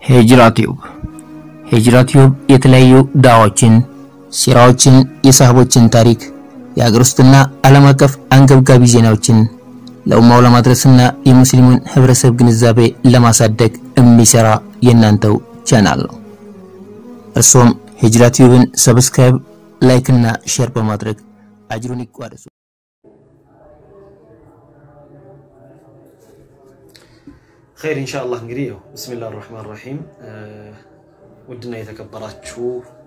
ሂጅራ ቲዩብ ሂጅራ ቲዩብ የተለያዩ ዳዋዎችን፣ ሲራዎችን፣ የሳህቦችን ታሪክ፣ የሀገር ውስጥና ዓለም አቀፍ አንገብጋቢ ዜናዎችን ለኡማው ለማድረስና የሙስሊሙን ህብረተሰብ ግንዛቤ ለማሳደግ የሚሰራ የእናንተው ቻናል ነው። እርሶም ሂጅራ ቲዩብን ሰብስክራይብ፣ ላይክ እና ሼር በማድረግ አጅሩን ይቋደሱ። ኸይር ኢንሻአላህ እንግዲህ ያው ብስሚላህ ራህማን ራሂም ውድና የተከበራችሁ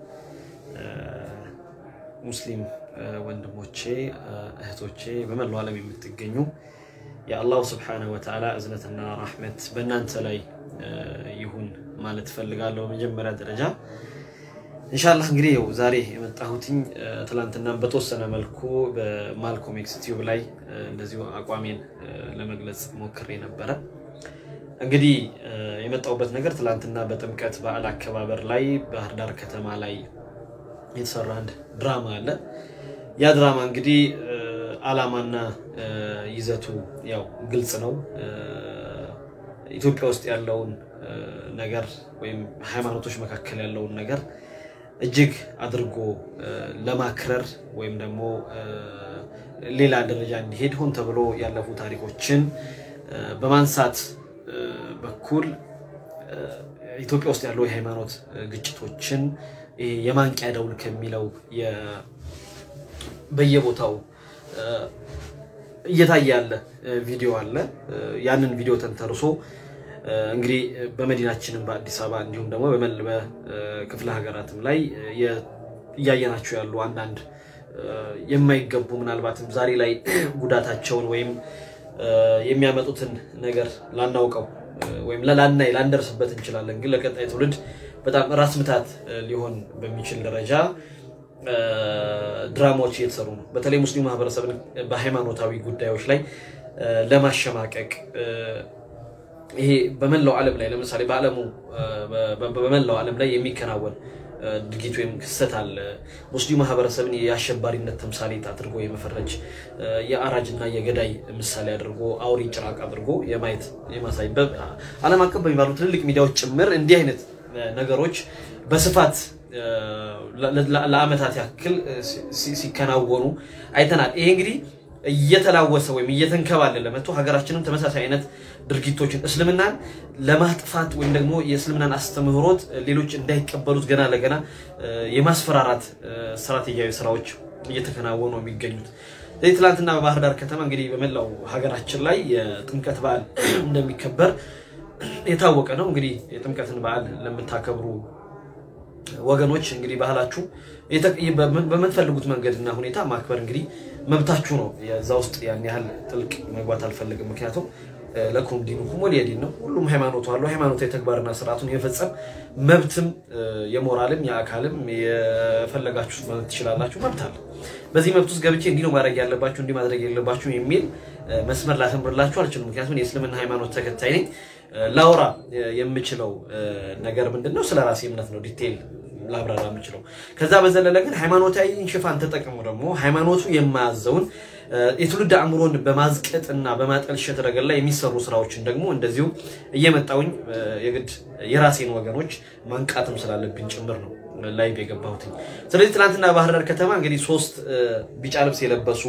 ሙስሊም ወንድሞቼ እህቶቼ በመላው ዓለም የምትገኙ የአላሁ ስብሓነሁ ወተዓላ እዝነትና ራህመት በእናንተ ላይ ይሁን ማለት እፈልጋለሁ። በመጀመሪያ ደረጃ ኢንሻአላህ እንግዲህ ያው ዛሬ የመጣሁትኝ ትላንትና በተወሰነ መልኩ በማልኮም ኤክስ ቲዩብ ላይ እንደዚሁ አቋሜን ለመግለጽ ሞክሬ ነበረ። እንግዲህ የመጣሁበት ነገር ትላንትና በጥምቀት በዓል አከባበር ላይ ባህር ዳር ከተማ ላይ የተሰራ አንድ ድራማ አለ። ያ ድራማ እንግዲህ ዓላማና ይዘቱ ያው ግልጽ ነው። ኢትዮጵያ ውስጥ ያለውን ነገር ወይም ሃይማኖቶች መካከል ያለውን ነገር እጅግ አድርጎ ለማክረር ወይም ደግሞ ሌላ ደረጃ እንዲሄድ ሆን ተብሎ ያለፉ ታሪኮችን በማንሳት በኩል ኢትዮጵያ ውስጥ ያለው የሃይማኖት ግጭቶችን የማንቂያ ደውል ከሚለው በየቦታው እየታየ ያለ ቪዲዮ አለ። ያንን ቪዲዮ ተንተርሶ እንግዲህ በመዲናችንም በአዲስ አበባ እንዲሁም ደግሞ በክፍለ ሀገራትም ላይ እያየናቸው ያሉ አንዳንድ የማይገቡ ምናልባትም ዛሬ ላይ ጉዳታቸውን ወይም የሚያመጡትን ነገር ላናውቀው ወይም ላናይ ላንደርስበት እንችላለን። ግን ለቀጣይ ትውልድ በጣም ራስ ምታት ሊሆን በሚችል ደረጃ ድራማዎች እየተሰሩ ነው። በተለይ ሙስሊም ማህበረሰብን በሃይማኖታዊ ጉዳዮች ላይ ለማሸማቀቅ ይሄ በመላው ዓለም ላይ ለምሳሌ በዓለሙ በመላው ዓለም ላይ የሚከናወን ድርጊት ወይም ክስተት አለ። ሙስሊም ማህበረሰብን የአሸባሪነት ተምሳሌት አድርጎ የመፈረጅ የአራጅና የገዳይ ምሳሌ አድርጎ አውሬ ጭራቅ አድርጎ የማየት የማሳይ ዓለም አቀፍ በሚባሉ ትልልቅ ሚዲያዎች ጭምር እንዲህ አይነት ነገሮች በስፋት ለዓመታት ያክል ሲከናወኑ አይተናል። ይሄ እንግዲህ እየተላወሰ ወይም እየተንከባለለ መጥቶ ሀገራችንም ተመሳሳይ አይነት ድርጊቶችን እስልምናን ለማጥፋት ወይም ደግሞ የእስልምናን አስተምህሮት ሌሎች እንዳይቀበሉት ገና ለገና የማስፈራራት ስትራቴጂያዊ ስራዎች እየተከናወኑ የሚገኙት። ስለዚህ ትናንትና በባህር ዳር ከተማ እንግዲህ በመላው ሀገራችን ላይ የጥምቀት በዓል እንደሚከበር የታወቀ ነው። እንግዲህ የጥምቀትን በዓል ለምታከብሩ ወገኖች እንግዲህ ባህላችሁ በምትፈልጉት መንገድና ሁኔታ ማክበር እንግዲህ መብታችሁ ነው። የዛ ውስጥ ያን ያህል ጥልቅ መግባት አልፈልግም። ምክንያቱም ለኩም ዲኑኩም ወሊየ ዲን ነው። ሁሉም ሃይማኖቱ አለው። ሃይማኖታዊ ተግባርና ስርዓቱን የመፈጸም መብትም የሞራልም የአካልም የፈለጋችሁት ማለት ትችላላችሁ። መብት አለ። በዚህ መብት ውስጥ ገብቼ እንዲህ ነው ማድረግ ያለባችሁ እንዲህ ማድረግ የሌለባችሁ የሚል መስመር ላሰምርላችሁ አልችልም። ምክንያቱም የእስልምና ሃይማኖት ተከታይ ነኝ። ላውራ የምችለው ነገር ምንድን ነው? ስለ ራሴ እምነት ነው ዲቴይል ላብራራ የምችለው። ከዛ በዘለለ ግን ሃይማኖታዊ ሽፋን ተጠቅሞ ደግሞ ሃይማኖቱ የማያዘውን የትውልድ አእምሮን በማዝቀጥና በማጠልሸት ረገድ ላይ የሚሰሩ ስራዎችን ደግሞ እንደዚሁ እየመጣውኝ የግድ የራሴን ወገኖች ማንቃትም ስላለብኝ ጭምር ነው ላይቭ የገባሁት። ስለዚህ ትናንትና ባህር ዳር ከተማ እንግዲህ ሶስት ቢጫ ልብስ የለበሱ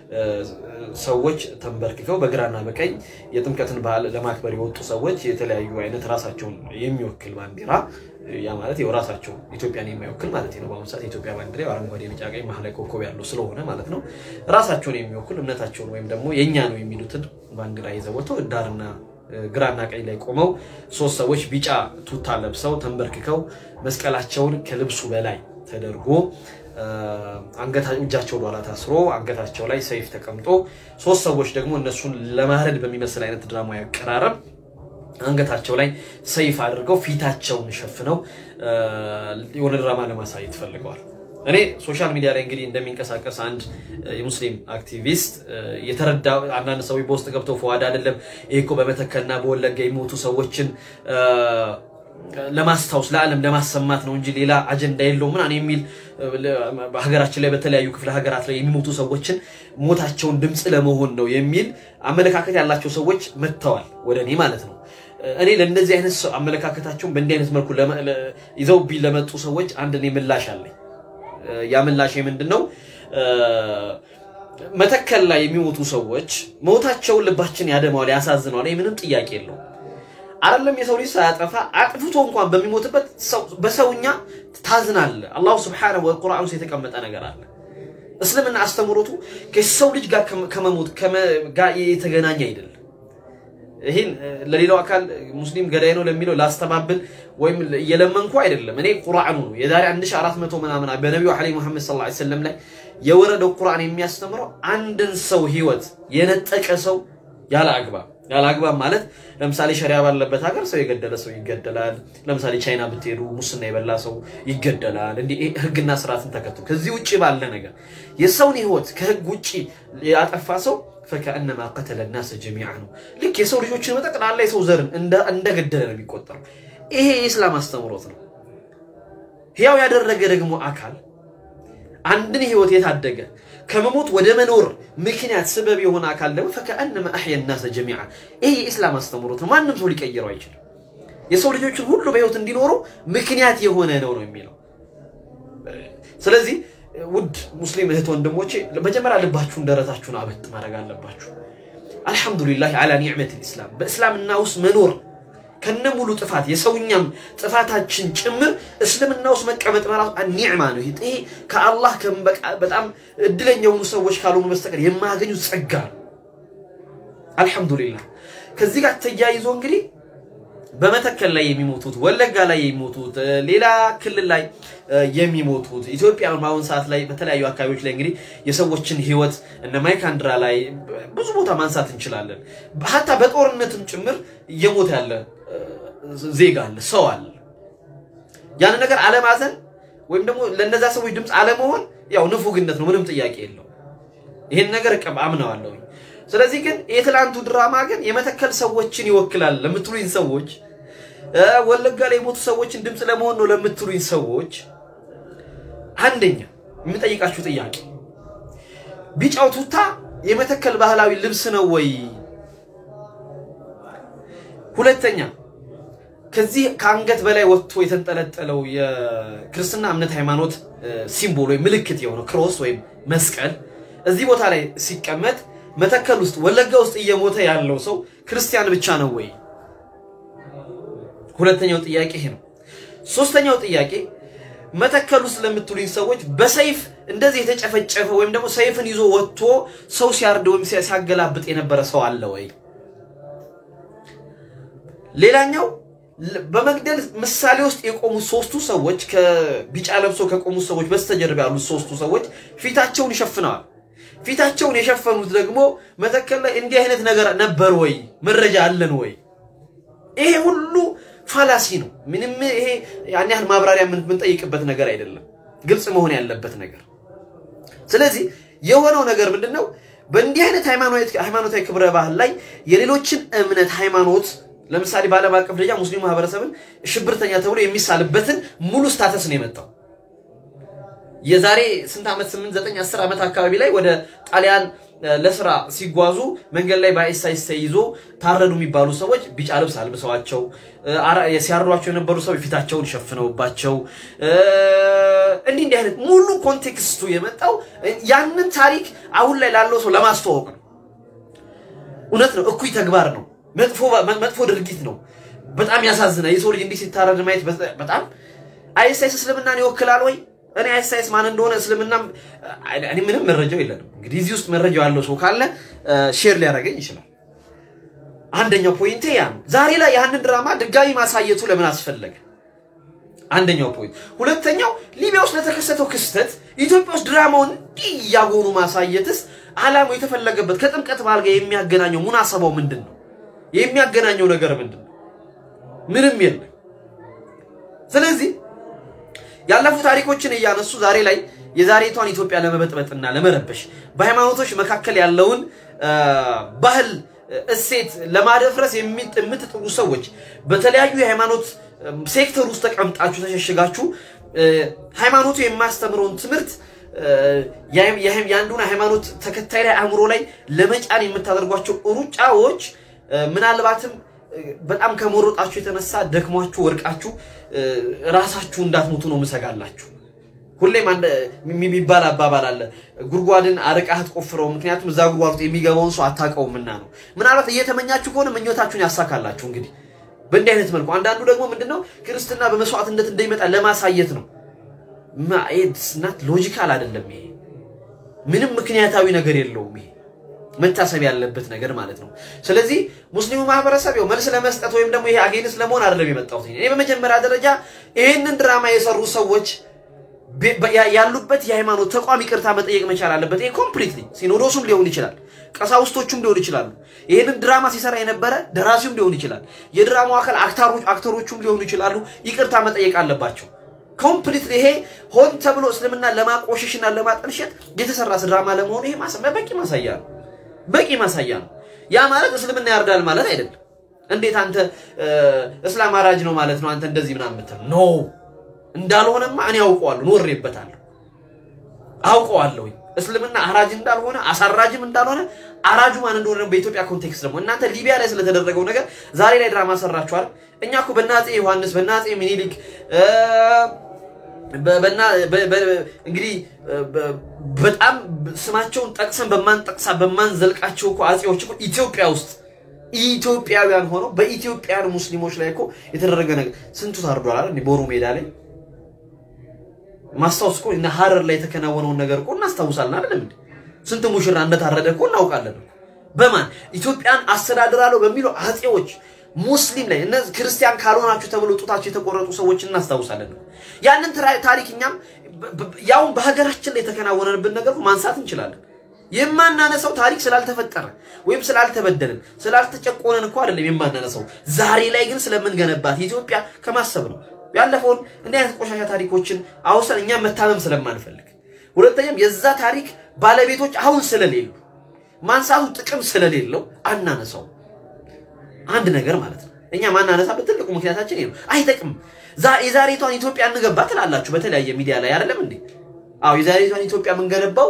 ሰዎች ተንበርክከው በግራና በቀኝ የጥምቀትን በዓል ለማክበር የወጡ ሰዎች የተለያዩ አይነት ራሳቸውን የሚወክል ባንዲራ ያ ማለት ያው ራሳቸው ኢትዮጵያን የማይወክል ማለት ነው። በአሁኑ ሰዓት የኢትዮጵያ ባንዲራ አረንጓዴ፣ ቢጫ፣ ቀይ መሀል ላይ ኮከብ ያለው ስለሆነ ማለት ነው ራሳቸውን የሚወክል እምነታቸውን ወይም ደግሞ የእኛ ነው የሚሉትን ባንዲራ ይዘው ወጥተው ዳርና ግራና ቀኝ ላይ ቆመው ሶስት ሰዎች ቢጫ ቱታ ለብሰው ተንበርክከው መስቀላቸውን ከልብሱ በላይ ተደርጎ እጃቸው ኋላ ታስሮ አንገታቸው ላይ ሰይፍ ተቀምጦ ሶስት ሰዎች ደግሞ እነሱን ለማረድ በሚመስል አይነት ድራማዊ አቀራረብ አንገታቸው ላይ ሰይፍ አድርገው ፊታቸውን ሸፍነው የሆነ ድራማ ለማሳየት ፈልገዋል። እኔ ሶሻል ሚዲያ ላይ እንግዲህ እንደሚንቀሳቀስ አንድ የሙስሊም አክቲቪስት የተረዳ አንዳንድ ሰዎች በውስጥ ገብተው ፈዋድ አይደለም ይሄ እኮ በመተከልና በወለጋ የሚሞቱ ሰዎችን ለማስታወስ ለዓለም ለማሰማት ነው እንጂ ሌላ አጀንዳ የለው ምናምን የሚል በሀገራችን ላይ በተለያዩ ክፍለ ሀገራት ላይ የሚሞቱ ሰዎችን ሞታቸውን ድምፅ ለመሆን ነው የሚል አመለካከት ያላቸው ሰዎች መጥተዋል ወደ እኔ ማለት ነው። እኔ ለእንደዚህ አይነት ሰው አመለካከታቸውን በእንዲህ አይነት መልኩ ይዘውብኝ ለመጡ ሰዎች አንድ እኔ ምላሽ አለኝ። ያ ምላሽ ምንድን ነው? መተከል ላይ የሚሞቱ ሰዎች ሞታቸውን ልባችን ያደማዋል፣ ያሳዝነዋል። ይህ ምንም ጥያቄ የለውም። አይደለም የሰው ልጅ ሳያጠፋ አጥፍቶ እንኳን በሚሞትበት በሰውኛ ታዝናለ። አላሁ ስብሓነሁ ወቁርአን ውስጥ የተቀመጠ ነገር አለ። እስልምና አስተምሮቱ ከሰው ልጅ ጋር ከመሞት ጋር የተገናኘ አይደለም። ይህን ለሌላው አካል ሙስሊም ገዳይ ነው ለሚለው ላስተባብል ወይም እየለመንኩ አይደለም። እኔ ቁርአኑ ነው የዛሬ 1400 ምናምን በነቢዩ ዐለይሂ ሙሐመድ ሰለላሁ ዐለይሂ ወሰለም ላይ የወረደው ቁርአን የሚያስተምረው አንድን ሰው ህይወት የነጠቀ ሰው ያለ አግባብ ያለ አግባብ ማለት ለምሳሌ ሸሪያ ባለበት ሀገር ሰው የገደለ ሰው ይገደላል። ለምሳሌ ቻይና ብትሄዱ ሙስና የበላ ሰው ይገደላል። እንዲህ ህግና ስርዓትን ተከትሎ ከዚህ ውጭ ባለ ነገር የሰውን ህይወት ከህግ ውጭ ያጠፋ ሰው ፈከአነማ ቀተለ ናስ ጀሚዓ ነው። ልክ የሰው ልጆችን በጠቅላላ የሰው ዘርን እንደገደለ ነው የሚቆጠረው። ይሄ የኢስላም አስተምሮት ነው። ህያው ያደረገ ደግሞ አካል አንድን ህይወት የታደገ ከመሞት ወደ መኖር ምክንያት ስበብ የሆነ አካል ደግሞ ፈከአነማ አሕየ ናሰ ጀሚዓ። ይሄ የኢስላም አስተምሮት ነው። ማንም ሰው ሊቀይረው አይችልም። የሰው ልጆችን ሁሉ በህይወት እንዲኖሩ ምክንያት የሆነ ነው ነው የሚለው። ስለዚህ ውድ ሙስሊም እህት ወንድሞቼ መጀመሪያ ልባችሁን ደረታችሁን አበጥ ማድረግ አለባችሁ። አልሐምዱሊላህ አላ ኒዕመት ልእስላም በእስላምና ውስጥ መኖር ከነ ሙሉ ጥፋት የሰውኛም ጥፋታችን ጭምር እስልምና ውስጥ መቀመጥ መራሱ ኒዕማ ነው። ይሄ ከአላህ በጣም እድለኛ የሆኑ ሰዎች ካልሆኑ በስተቀር የማያገኙት ጸጋ ነው። አልሐምዱሊላህ። ከዚህ ጋር ተያይዞ እንግዲህ በመተከል ላይ የሚሞቱት ወለጋ ላይ የሚሞቱት ሌላ ክልል ላይ የሚሞቱት ኢትዮጵያ በአሁን ሰዓት ላይ በተለያዩ አካባቢዎች ላይ እንግዲህ የሰዎችን ህይወት እነ ማይካድራ ላይ ብዙ ቦታ ማንሳት እንችላለን። ሀታ በጦርነትም ጭምር እየሞተ ያለ ዜጋ አለ፣ ሰው አለ። ያን ነገር አለማዘን ወይም ደግሞ ለእነዛ ሰዎች ድምፅ አለመሆን ያው ንፉግነት ነው፣ ምንም ጥያቄ የለው። ይህን ነገር አምነዋለሁ። ስለዚህ ግን የትላንቱ ድራማ ግን የመተከል ሰዎችን ይወክላል ለምትሉኝ ሰዎች፣ ወለጋ ላይ የሞቱ ሰዎችን ድምፅ ለመሆን ነው ለምትሉኝ ሰዎች፣ አንደኛ የምጠይቃችሁ ጥያቄ ቢጫው ቱታ የመተከል ባህላዊ ልብስ ነው ወይ? ሁለተኛ ከዚህ ከአንገት በላይ ወጥቶ የተንጠለጠለው የክርስትና እምነት ሃይማኖት ሲምቦል ወይም ምልክት የሆነው ክሮስ ወይም መስቀል እዚህ ቦታ ላይ ሲቀመጥ መተከል ውስጥ ወለጋ ውስጥ እየሞተ ያለው ሰው ክርስቲያን ብቻ ነው ወይ? ሁለተኛው ጥያቄ ይሄ ነው። ሶስተኛው ጥያቄ መተከል ውስጥ ለምትሉኝ ሰዎች በሰይፍ እንደዚህ የተጨፈጨፈ ወይም ደግሞ ሰይፍን ይዞ ወጥቶ ሰው ሲያርድ ወይም ሲያገላብጥ የነበረ ሰው አለ ወይ? ሌላኛው በመግደል ምሳሌ ውስጥ የቆሙት ሶስቱ ሰዎች ከቢጫ ለብሶ ከቆሙት ሰዎች በስተጀርባ ያሉት ሶስቱ ሰዎች ፊታቸውን ይሸፍነዋል። ፊታቸውን የሸፈኑት ደግሞ መተከል ላይ እንዲህ አይነት ነገር ነበር ወይ? መረጃ አለን ወይ? ይሄ ሁሉ ፋላሲ ነው። ምንም ይሄ ያን ያህል ማብራሪያ የምንጠይቅበት ነገር አይደለም። ግልጽ መሆን ያለበት ነገር። ስለዚህ የሆነው ነገር ምንድን ነው? በእንዲህ አይነት ሃይማኖታዊ ክብረ ባህል ላይ የሌሎችን እምነት ሃይማኖት ለምሳሌ በዓለም አቀፍ ደረጃ ሙስሊም ማህበረሰብን ሽብርተኛ ተብሎ የሚሳልበትን ሙሉ ስታተስ ነው የመጣው። የዛሬ ስንት ዓመት ስምንት ዘጠኝ አስር ዓመት አካባቢ ላይ ወደ ጣሊያን ለስራ ሲጓዙ መንገድ ላይ በአይሳይስ ተይዞ ታረዱ የሚባሉ ሰዎች ቢጫ ልብስ አልብሰዋቸው ሲያርዷቸው የነበሩ ሰዎች ፊታቸውን ሸፍነውባቸው እንዲህ እንዲህ አይነት ሙሉ ኮንቴክስቱ የመጣው ያንን ታሪክ አሁን ላይ ላለው ሰው ለማስተዋወቅ ነው። እውነት ነው፣ እኩይ ተግባር ነው፣ መጥፎ ድርጊት ነው። በጣም ያሳዝናል። የሰው ልጅ እንዲህ ሲታረድ ማየት በጣም አይሳይስ እስልምናን ይወክላል ወይ? እኔ አይሳይስ ማን እንደሆነ እስልምና እኔ ምንም መረጃው የለንም። እንግዲህ እዚህ ውስጥ መረጃው ያለው ሰው ካለ ሼር ሊያደርገኝ ይችላል። አንደኛው ፖይንቴ ያ ነው። ዛሬ ላይ ያንን ድራማ ድጋሚ ማሳየቱ ለምን አስፈለገ? አንደኛው ፖይንት። ሁለተኛው ሊቢያ ውስጥ ለተከሰተው ክስተት ኢትዮጵያ ውስጥ ድራማውን እንዲህ እያጎኑ ማሳየትስ ዓላማው የተፈለገበት ከጥምቀት በዓል ጋር የሚያገናኘው ሙናሰባው ምንድን ነው? የሚያገናኘው ነገር ምንድን ነው? ምንም የለም። ስለዚህ ያለፉ ታሪኮችን እያነሱ ዛሬ ላይ የዛሬቷን ኢትዮጵያ ለመበጥበጥና ለመረበሽ በሃይማኖቶች መካከል ያለውን ባህል እሴት ለማደፍረስ የምትጥሩ ሰዎች በተለያዩ የሃይማኖት ሴክተር ውስጥ ተቀምጣችሁ ተሸሽጋችሁ ሃይማኖቱ የማስተምረውን ትምህርት የአንዱን ሃይማኖት ተከታይ ላይ አእምሮ ላይ ለመጫን የምታደርጓቸው ሩጫዎች ምናልባትም በጣም ከመሮጣችሁ የተነሳ ደክሟችሁ ወድቃችሁ ራሳችሁ እንዳትሞቱ ነው ምሰጋላችሁ። ሁሌም አንድ የሚባል አባባል አለ፣ ጉድጓድን አርቃህ አትቆፍረው፣ ምክንያቱም እዛ ጉድጓድ ውስጥ የሚገባውን ሰው አታውቀውምና ነው። ምናልባት እየተመኛችሁ ከሆነ ምኞታችሁን ያሳካላችሁ። እንግዲህ በእንዲህ አይነት መልኩ አንዳንዱ ደግሞ ምንድነው ክርስትና በመስዋዕትነት እንደሚመጣ ለማሳየት ነው። ማኤድስናት ሎጂካል አይደለም። ይሄ ምንም ምክንያታዊ ነገር የለውም። ይሄ መታሰብ ያለበት ነገር ማለት ነው። ስለዚህ ሙስሊሙ ማህበረሰብ ያው መልስ ለመስጠት ወይም ደግሞ ይሄ አጌንስ ለመሆን አይደለም የመጣሁት። እኔ በመጀመሪያ ደረጃ ይህንን ድራማ የሰሩ ሰዎች ያሉበት የሃይማኖት ተቋም ይቅርታ መጠየቅ መቻል አለበት። ይሄ ኮምፕሊትሊ ሲኖዶሱም ሊሆን ይችላል፣ ቀሳውስቶቹም ሊሆን ይችላሉ። ይህንን ድራማ ሲሰራ የነበረ ደራሲውም ሊሆን ይችላል፣ የድራማው አካል አክተሮቹም ሊሆኑ ይችላሉ። ይቅርታ መጠየቅ አለባቸው። ኮምፕሊትሊ ይሄ ሆን ተብሎ እስልምና ለማቆሸሽና ለማጠልሸት የተሰራ ድራማ ለመሆኑ ይሄ በቂ ማሳያ ነው። በቂ ማሳያ ነው። ያ ማለት እስልምና ያርዳል ማለት አይደለም። እንዴት አንተ እስላም አራጅ ነው ማለት ነው አንተ እንደዚህ ምናምን የምትል ኖ እንዳልሆነማ እኔ አውቀዋለሁ፣ ኖሬበታለሁ፣ አውቀዋለሁ። እስልምና አራጅ እንዳልሆነ አሳራጅም እንዳልሆነ አራጁ ማን እንደሆነ በኢትዮጵያ ኮንቴክስት ደግሞ እናንተ ሊቢያ ላይ ስለተደረገው ነገር ዛሬ ላይ ድራማ ሰራችኋል። እኛ እኮ በናፄ ዮሐንስ በናፄ ሚኒሊክ እንግዲህ በጣም ስማቸውን ጠቅሰን በማንጠቅሳ በማንዘልቃቸው እኮ አፄዎች እኮ ኢትዮጵያ ውስጥ ኢትዮጵያውያን ሆነው በኢትዮጵያን ሙስሊሞች ላይ እኮ የተደረገ ነገር ስንቱ ታርዷል አይደል? ቦሩ ሜዳ ላይ ማስታወስ እኮ እና ሀረር ላይ የተከናወነውን ነገር እኮ እናስታውሳለን አይደለም እንዴ? ስንት ሙሽራ እንደታረደ እኮ እናውቃለን። በማን ኢትዮጵያን አስተዳድራለሁ በሚለው አፄዎች ሙስሊም ላይ እነዚህ ክርስቲያን ካልሆናችሁ ተብሎ ጡታቸው የተቆረጡ ሰዎች እናስታውሳለን። ያንን ታሪክ እኛም ያውን በሀገራችን ላይ የተከናወነብን ነገር ማንሳት እንችላለን። የማናነሳው ታሪክ ስላልተፈጠረ ወይም ስላልተበደልን ስላልተጨቆነን እኮ አይደለም የማናነሳው። ዛሬ ላይ ግን ስለምንገነባት ኢትዮጵያ ከማሰብ ነው። ያለፈውን እንዲህ አይነት ቆሻሻ ታሪኮችን አውሰን እኛ መታመም ስለማንፈልግ፣ ሁለተኛም የዛ ታሪክ ባለቤቶች አሁን ስለሌሉ ማንሳቱ ጥቅም ስለሌለው አናነሳው። አንድ ነገር ማለት ነው። እኛ ማናነሳበት ትልቁ ምክንያታችን ይሄ ነው። አይጠቅም። የዛሬቷን ኢትዮጵያ እንገባ ትላላችሁ በተለያየ ሚዲያ ላይ አይደለም እንዴ? አዎ የዛሬቷን ኢትዮጵያ የምንገነባው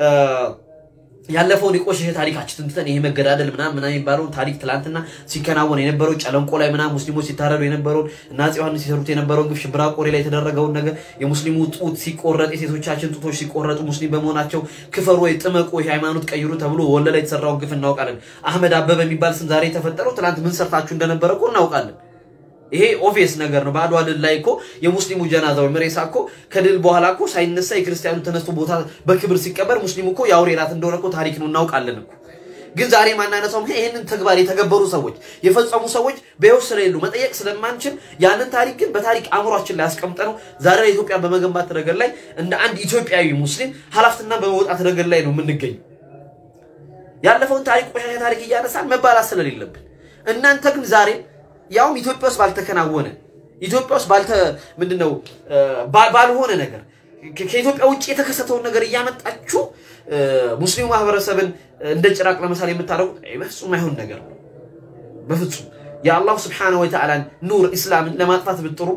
ያለፈውን የቆሸሸ ታሪካችን ትንተን ይሄ መገዳደል ምናምን ምናምን የሚባለውን ታሪክ ትላንትና ሲከናወን የነበረው ጨለንቆ ላይ ምናምን ሙስሊሞች ሲታረዱ የነበረውን እና አፄ ዮሐንስ ሲሰሩት የነበረውን ግፍ ሽብራ ቆሬ ላይ የተደረገውን ነገር የሙስሊሙ ጡት ሲቆረጥ የሴቶቻችን ጡቶች ሲቆረጡ ሙስሊም በመሆናቸው ክፈሩ ወይ ጥመቁ ሃይማኖት ቀይሩ ተብሎ ወለላ የተሰራውን ግፍ እናውቃለን። አህመድ አበበ የሚባል ስም ዛሬ የተፈጠረው ትላንት ምን ሰርታችሁ እንደነበረ እኮ እናውቃለን። ይሄ ኦቪየስ ነገር ነው። በአድዋ ድል ላይ እኮ የሙስሊሙ ጀናዛ ወይም ሬሳ እኮ ከድል በኋላ እኮ ሳይነሳ የክርስቲያኑ ተነስቶ ቦታ በክብር ሲቀበር ሙስሊሙ እኮ የአውሬ ራት እንደሆነ እኮ ታሪክ ነው እናውቃለን እኮ። ግን ዛሬ ማናነሳው ምክንያት ይህንን ተግባር የተገበሩ ሰዎች የፈጸሙ ሰዎች በሕይወት ስለሌሉ መጠየቅ ስለማንችል ያንን ታሪክ ግን በታሪክ አእምሯችን ላይ ያስቀምጠ ነው ዛሬ ላይ ኢትዮጵያን በመገንባት ረገድ ላይ እንደ አንድ ኢትዮጵያዊ ሙስሊም ኃላፊነትና በመውጣት ረገድ ላይ ነው የምንገኝ። ያለፈውን ታሪክ ቆሻሻ ታሪክ እያነሳን መባላት ስለሌለብን እናንተ ግን ዛሬ ያውም ኢትዮጵያ ውስጥ ባልተከናወነ ኢትዮጵያ ውስጥ ባልተ ምንድነው ባልሆነ ነገር ከኢትዮጵያ ውጭ የተከሰተውን ነገር እያመጣችሁ ሙስሊሙ ማህበረሰብን እንደ ጭራቅ ለምሳሌ የምታደርጉት በፍጹም አይሆን ነገር ነው። በፍጹም የአላሁ ስብሓነሁ ወተዓላን ኑር ኢስላምን ለማጥፋት ብጥሩ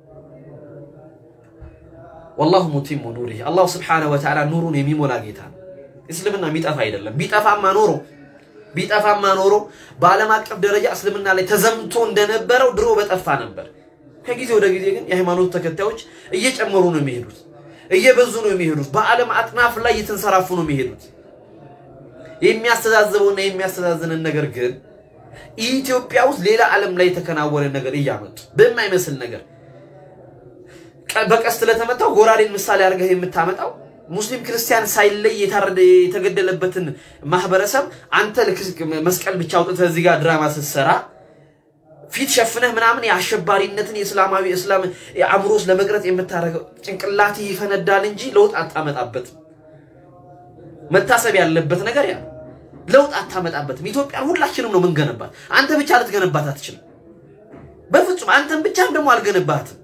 ወላሁ ሙቲሙ ኑሪህ አላሁ ስብሓነሁ ወተዓላ ኑሩን የሚሞላ ጌታ ነው። እስልምና የሚጠፋ አይደለም። ቢጠፋማ ኖሮ ቢጠፋማ ኖሮ በዓለም አቀፍ ደረጃ እስልምና ላይ ተዘምቶ እንደነበረው ድሮ በጠፋ ነበር። ከጊዜ ወደ ጊዜ ግን የሃይማኖት ተከታዮች እየጨመሩ ነው የሚሄዱት፣ እየበዙ ነው የሚሄዱት። በዓለም አጥናፍ ላይ እየተንሰራፉ ነው የሚሄዱት። የሚያስተዛዝበውና የሚያስተዛዝንን ነገር ግን ኢትዮጵያ ውስጥ ሌላ ዓለም ላይ የተከናወነ ነገር እያመጡ በማይመስል ነገር በቀስት ለተመታው ጎራዴን ምሳሌ አድርገህ የምታመጣው ሙስሊም ክርስቲያን ሳይለይ የታረደ የተገደለበትን ማህበረሰብ አንተ መስቀል ብቻ አውጥተህ እዚህ ጋር ድራማ ስትሰራ ፊት ሸፍነህ ምናምን የአሸባሪነትን የእስላማዊ እስላም አእምሮስ ለመቅረጽ የምታደርገው ጭንቅላት ይፈነዳል እንጂ ለውጥ አታመጣበትም። መታሰብ ያለበት ነገር ያ ለውጥ አታመጣበትም። ኢትዮጵያን ሁላችንም ነው ምንገነባት። አንተ ብቻ ልትገነባት አትችልም። በፍጹም አንተን ብቻም ደግሞ አልገነባትም።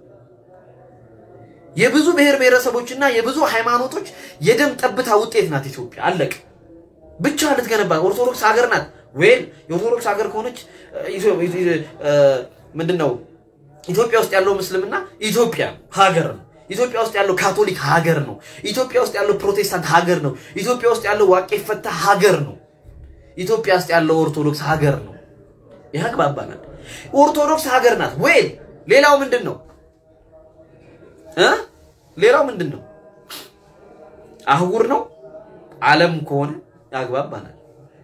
የብዙ ብሔር ብሔረሰቦችና የብዙ ሃይማኖቶች የደም ጠብታ ውጤት ናት ኢትዮጵያ። አለቅ ብቻ ልትገነባ ኦርቶዶክስ ሀገር ናት። ወይም የኦርቶዶክስ ሀገር ከሆነች ምንድን ነው ኢትዮጵያ ውስጥ ያለው ምስልምና ኢትዮጵያ ሀገር ነው። ኢትዮጵያ ውስጥ ያለው ካቶሊክ ሀገር ነው። ኢትዮጵያ ውስጥ ያለው ፕሮቴስታንት ሀገር ነው። ኢትዮጵያ ውስጥ ያለው ዋቄ ፈታ ሀገር ነው። ኢትዮጵያ ውስጥ ያለው ኦርቶዶክስ ሀገር ነው። ይህ አግባባናል። ኦርቶዶክስ ሀገር ናት ወይ? ሌላው ምንድን ነው እ ሌላው ምንድን ነው? አህጉር ነው ዓለም ከሆነ ያግባባናል።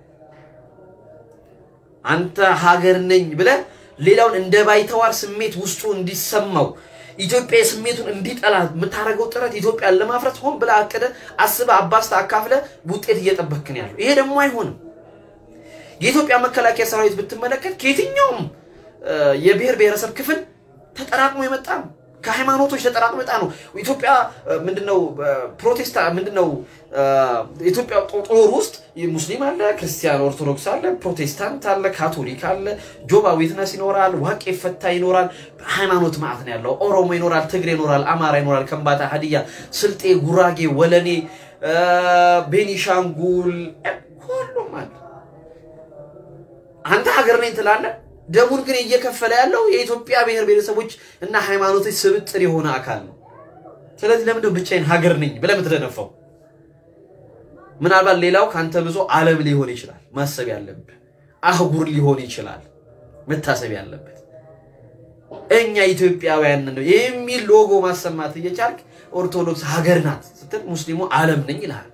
አንተ ሀገር ነኝ ብለህ ሌላውን እንደ ባይተዋር ስሜት ውስጡ እንዲሰማው ኢትዮጵያ ስሜቱን እንዲጠላ የምታደርገው ጥረት ኢትዮጵያን ለማፍረት ሆን ብለህ አቅደህ አስበህ አባስተህ አካፍለህ ውጤት እየጠበክን ያለው ይሄ ደግሞ አይሆንም። የኢትዮጵያ መከላከያ ሰራዊት ብትመለከት ከየትኛውም የብሔር ብሔረሰብ ክፍል ተጠራቅሞ የመጣ ነው። ከሃይማኖቶች ተጠራቅሞ የመጣ ነው። ኢትዮጵያ ምንድነው ፕሮቴስታ ምንድነው ኢትዮጵያ ጦር ውስጥ ሙስሊም አለ፣ ክርስቲያን ኦርቶዶክስ አለ፣ ፕሮቴስታንት አለ፣ ካቶሊክ አለ፣ ጆባ ዊትነስ ይኖራል፣ ዋቄ ፈታ ይኖራል። ሃይማኖት ማለት ነው ያለው። ኦሮሞ ይኖራል፣ ትግሬ ይኖራል፣ አማራ ይኖራል፣ ከምባታ፣ ሀዲያ፣ ስልጤ፣ ጉራጌ፣ ወለኔ፣ ቤኒሻንጉል ሁሉም አለ። አንተ ሀገር ነኝ ትላለህ። ደሙን ግን እየከፈለ ያለው የኢትዮጵያ ብሔር ብሔረሰቦች እና ሃይማኖቶች ስብጥር የሆነ አካል ነው። ስለዚህ ለምንድነው ብቻዬን ሀገር ነኝ ብለህ የምትደነፋው? ምናልባት ሌላው ከአንተ ብዙ ዓለም ሊሆን ይችላል ማሰብ ያለብህ፣ አህጉር ሊሆን ይችላል መታሰብ ያለበት። እኛ ኢትዮጵያውያን ነው የሚል ሎጎ ማሰማት እየቻልክ ኦርቶዶክስ ሀገር ናት ስትል ሙስሊሙ ዓለም ነኝ ይልሃል።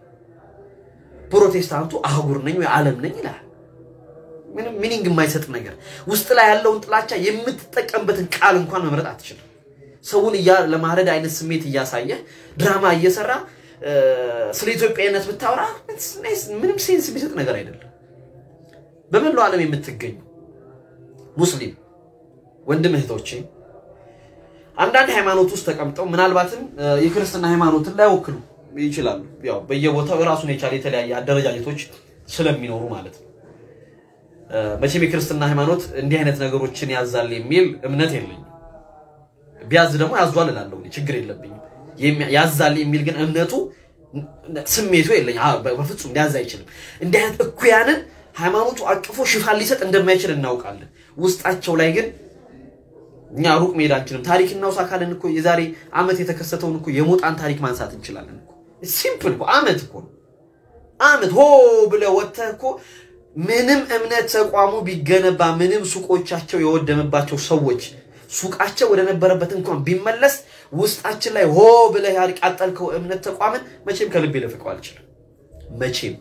ፕሮቴስታንቱ አህጉር ነኝ ወይ ዓለም ነኝ ይልሃል። ምንም ሚኒንግ የማይሰጥ ነገር ውስጥ ላይ ያለውን ጥላቻ የምትጠቀምበትን ቃል እንኳን መምረጥ አትችልም። ሰውን ለማረድ አይነት ስሜት እያሳየ ድራማ እየሰራ ስለ ኢትዮጵያዊነት ብታወራ ምንም ሴንስ የሚሰጥ ነገር አይደለም። በመላው ዓለም የምትገኙ ሙስሊም ወንድም እህቶቼ አንዳንድ ሃይማኖት ውስጥ ተቀምጠው ምናልባትም የክርስትና ሃይማኖትን ላይወክሉ ይችላሉ። ያው በየቦታው የራሱን የቻለ የተለያየ አደረጃጀቶች ስለሚኖሩ ማለት ነው። መቼም የክርስትና ሃይማኖት እንዲህ አይነት ነገሮችን ያዛል የሚል እምነት የለኝም። ቢያዝ ደግሞ ያዟል እላለሁ፣ ችግር የለብኝም። ያዛል የሚል ግን እምነቱ ስሜቱ የለኝ። በፍጹም ሊያዝ አይችልም። እንዲህ አይነት እኩያንን ሃይማኖቱ አቅፎ ሽፋን ሊሰጥ እንደማይችል እናውቃለን። ውስጣቸው ላይ ግን እኛ ሩቅ መሄድ አንችልም። ታሪክ እናውሳ ካለን እኮ የዛሬ ዓመት የተከሰተውን እኮ የሞጣን ታሪክ ማንሳት እንችላለን እኮ። ሲምፕል እኮ ዓመት እኮ ዓመት ሆ ብለህ ወጥተህ እኮ ምንም እምነት ተቋሙ ቢገነባ ምንም ሱቆቻቸው የወደመባቸው ሰዎች ሱቃቸው ወደ ነበረበት እንኳን ቢመለስ ውስጣችን ላይ ሆ ብለህ ያቃጠልከው እምነት ተቋምን መቼም ከልቤ ልፍቀው አልችልም። መቼም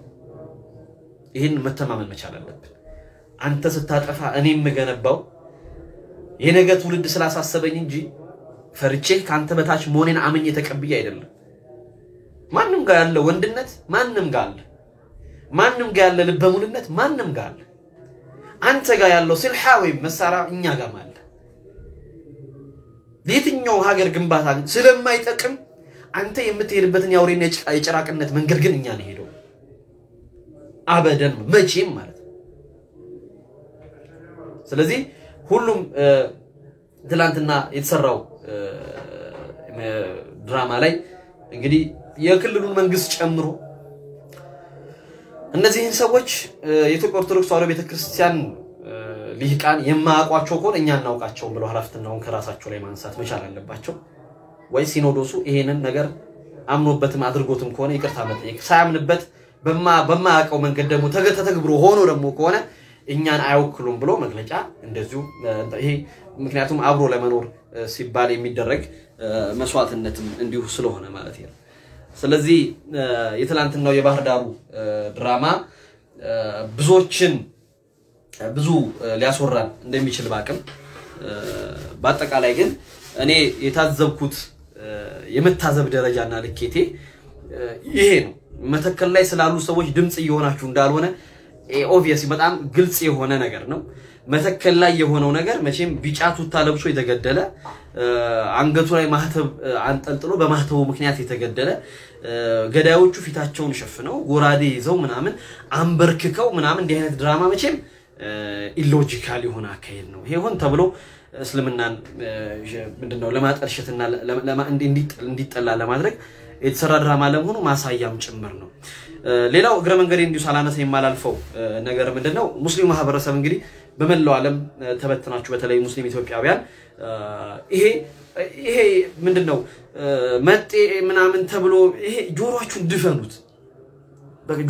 ይህን መተማመን መቻል አለብን። አንተ ስታጠፋ እኔ የምገነባው የነገ ትውልድ ስላሳሰበኝ እንጂ ፈርቼህ ከአንተ በታች መሆኔን አምኜ ተቀብዬ አይደለም። ማንም ጋር ያለ ወንድነት ማንም ጋር አለ። ማንም ጋር ያለ ልበ ሙሉነት ማንም ጋር አለ። አንተ ጋር ያለው ስልሓ ወይም መሳሪያ እኛ ጋር አለ። ለየትኛው ሀገር ግንባታ ስለማይጠቅም አንተ የምትሄድበትን የአውሬና የጭራቅነት መንገድ ግን እኛ ነው ሄደው አበደን መቼም ማለት ነው። ስለዚህ ሁሉም ትላንትና የተሰራው ድራማ ላይ እንግዲህ የክልሉን መንግስት ጨምሮ እነዚህን ሰዎች የኢትዮጵያ ኦርቶዶክስ ተዋሕዶ ቤተክርስቲያን ልሂቃን የማያውቋቸው ከሆነ እኛ እናውቃቸውም ብለው ኃላፊነቱን ከራሳቸው ላይ ማንሳት መቻል አለባቸው። ወይ ሲኖዶሱ ይሄንን ነገር አምኖበትም አድርጎትም ከሆነ ይቅርታ መጠየቅ፣ ሳያምንበት በማያውቀው መንገድ ደግሞ ተተግብሮ ሆኖ ደግሞ ከሆነ እኛን አይወክሉም ብሎ መግለጫ እንደዚሁ ይሄ ምክንያቱም አብሮ ለመኖር ሲባል የሚደረግ መስዋዕትነትም እንዲሁ ስለሆነ ማለት ነው። ስለዚህ የትላንትናው የባህር ዳሩ ድራማ ብዙዎችን ብዙ ሊያስወራን እንደሚችል ባቅም በአጠቃላይ ግን እኔ የታዘብኩት የመታዘብ ደረጃና ልኬቴ ይሄ ነው። መተከል ላይ ስላሉ ሰዎች ድምፅ እየሆናችሁ እንዳልሆነ ኦብቪየስ በጣም ግልጽ የሆነ ነገር ነው። መተከል ላይ የሆነው ነገር መቼም ቢጫ ቱታ ለብሶ የተገደለ አንገቱ ላይ ማህተብ አንጠልጥሎ በማህተቡ ምክንያት የተገደለ ገዳዮቹ ፊታቸውን ሸፍነው ጎራዴ ይዘው ምናምን አንበርክከው ምናምን እንዲህ አይነት ድራማ መቼም ኢሎጂካል የሆነ አካሄድ ነው። ይሄ ሆን ተብሎ እስልምናን ምንድነው ለማጠልሸትና እንዲጠላ ለማድረግ የተሰራ ድራማ ለመሆኑ ማሳያም ጭምር ነው። ሌላው እግረ መንገዴ እንዲሁ ሳላነሳ የማላልፈው ነገር ምንድነው ሙስሊም ማህበረሰብ እንግዲህ በመላው ዓለም ተበትናችሁ በተለይ ሙስሊም ኢትዮጵያውያን ይሄ ይሄ ምንድነው መጤ ምናምን ተብሎ ይሄ ጆሮአችሁን ድፈኑት።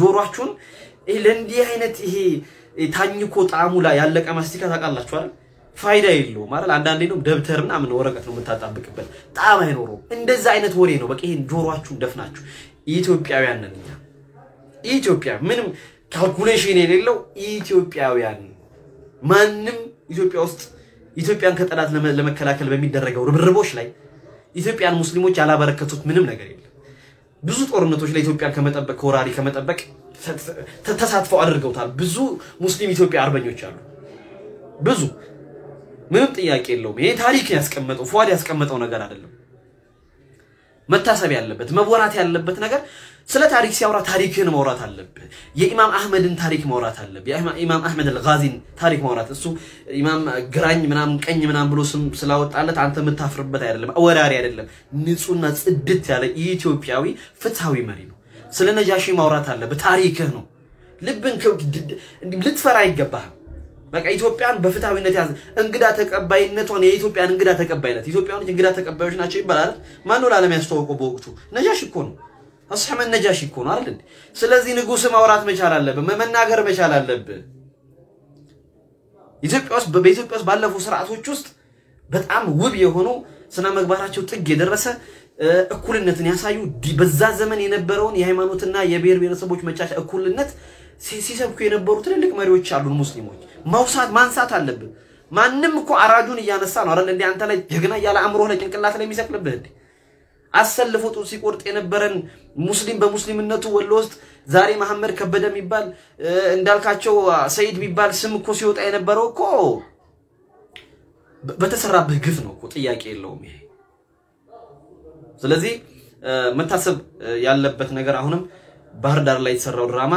ጆሮአችሁን ለእንዲህ አይነት ይሄ ታኝኮ ጣዕሙ ላይ ያለቀ ማስቲካ ታውቃላችሁ አይደል? ፋይዳ የለውም ማለት አንዳንዴ ነው ደብተር ምናምን ወረቀት ነው የምታጣብቅበት፣ ጣዕም አይኖረውም። እንደዛ አይነት ወሬ ነው። በቃ ይሄን ጆሮአችሁን ደፍናችሁ ኢትዮጵያውያን ነን እኛ ኢትዮጵያ ምንም ካልኩሌሽን የሌለው ኢትዮጵያውያን ማንም ኢትዮጵያ ውስጥ ኢትዮጵያን ከጠላት ለመከላከል በሚደረገው ርብርቦች ላይ ኢትዮጵያን ሙስሊሞች ያላበረከቱት ምንም ነገር የለም። ብዙ ጦርነቶች ላይ ኢትዮጵያን ከመጠበቅ ከወራሪ ከመጠበቅ ተሳትፈው አድርገውታል። ብዙ ሙስሊም ኢትዮጵያ አርበኞች አሉ። ብዙ ምንም ጥያቄ የለውም። ይሄ ታሪክ ያስቀመጠው ፏድ ያስቀመጠው ነገር አይደለም። መታሰብ ያለበት መወራት ያለበት ነገር ስለ ታሪክ ሲያወራ ታሪክህን ማውራት አለብህ። የኢማም አህመድን ታሪክ ማውራት አለብህ። የኢማም አህመድ አልጋዚን ታሪክ ማውራት እሱ ኢማም ግራኝ ምናምን ቀኝ ምናምን ብሎ ስም ስላወጣለት አንተ የምታፍርበት አይደለም፣ ወራሪ አይደለም። ንጹህና ጽድት ያለ ኢትዮጵያዊ ፍትሃዊ መሪ ነው። ስለ ነጃሺ ማውራት አለብህ። ታሪክህ ነው። ልብን ልትፈራ አይገባህም። በቃ ኢትዮጵያን በፍትሃዊነት ያዘ። እንግዳ ተቀባይነቷን የኢትዮጵያን እንግዳ ተቀባይነት ኢትዮጵያኖች እንግዳ ተቀባዮች ናቸው ይባላል። ማነው ለዓለም ያስተዋወቀው? በወቅቱ ነጃሺ እኮ ነው። አስሐመድ ነጃሺ እኮ ነው አይደል? ስለዚህ ንጉስ ማውራት መቻል አለብህ፣ መናገር መቻል አለብህ። ኢትዮጵያ ውስጥ በኢትዮጵያ ውስጥ ባለፉ ስርዓቶች ውስጥ በጣም ውብ የሆኑ ስነ ምግባራቸው ጥግ የደረሰ እኩልነትን ያሳዩ በዛ ዘመን የነበረውን የሃይማኖትና የብሔር ብሔረሰቦች መቻቻ እኩልነት ሲሰብኩ የነበሩ ትልልቅ መሪዎች አሉን። ሙስሊሞች ማውሳት ማንሳት አለብን። ማንም እኮ አራጁን እያነሳ ነው አይደል? እንዴ አንተ ላይ ጀግና እያለ አእምሮህ ላይ ጭንቅላት ላይ የሚሰቅልብህ እንዴ? አሰልፎ ጡት ሲቆርጥ የነበረን ሙስሊም በሙስሊምነቱ ወሎ ውስጥ ዛሬ መሐመድ ከበደ የሚባል እንዳልካቸው ሰይድ የሚባል ስም እኮ ሲወጣ የነበረው እኮ በተሰራብህ ግፍ ነው እኮ ጥያቄ የለውም ይሄ። ስለዚህ መታሰብ ያለበት ነገር አሁንም ባህር ዳር ላይ የተሰራው ድራማ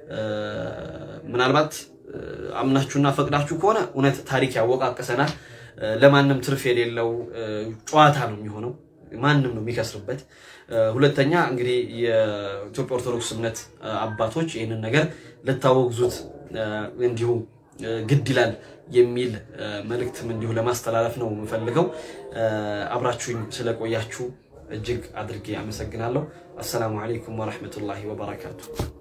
ምናልባት አምናችሁና ፈቅዳችሁ ከሆነ እውነት ታሪክ ያወቃቅሰናል። ለማንም ትርፍ የሌለው ጨዋታ ነው የሚሆነው። ማንም ነው የሚከስርበት። ሁለተኛ እንግዲህ የኢትዮጵያ ኦርቶዶክስ እምነት አባቶች ይህንን ነገር ልታወግዙት እንዲሁ ግድ ይላል የሚል መልእክትም እንዲሁ ለማስተላለፍ ነው የምፈልገው። አብራችሁኝ ስለቆያችሁ እጅግ አድርጌ አመሰግናለሁ። አሰላሙ አለይኩም ወረሕመቱላሂ ወበረካቱ።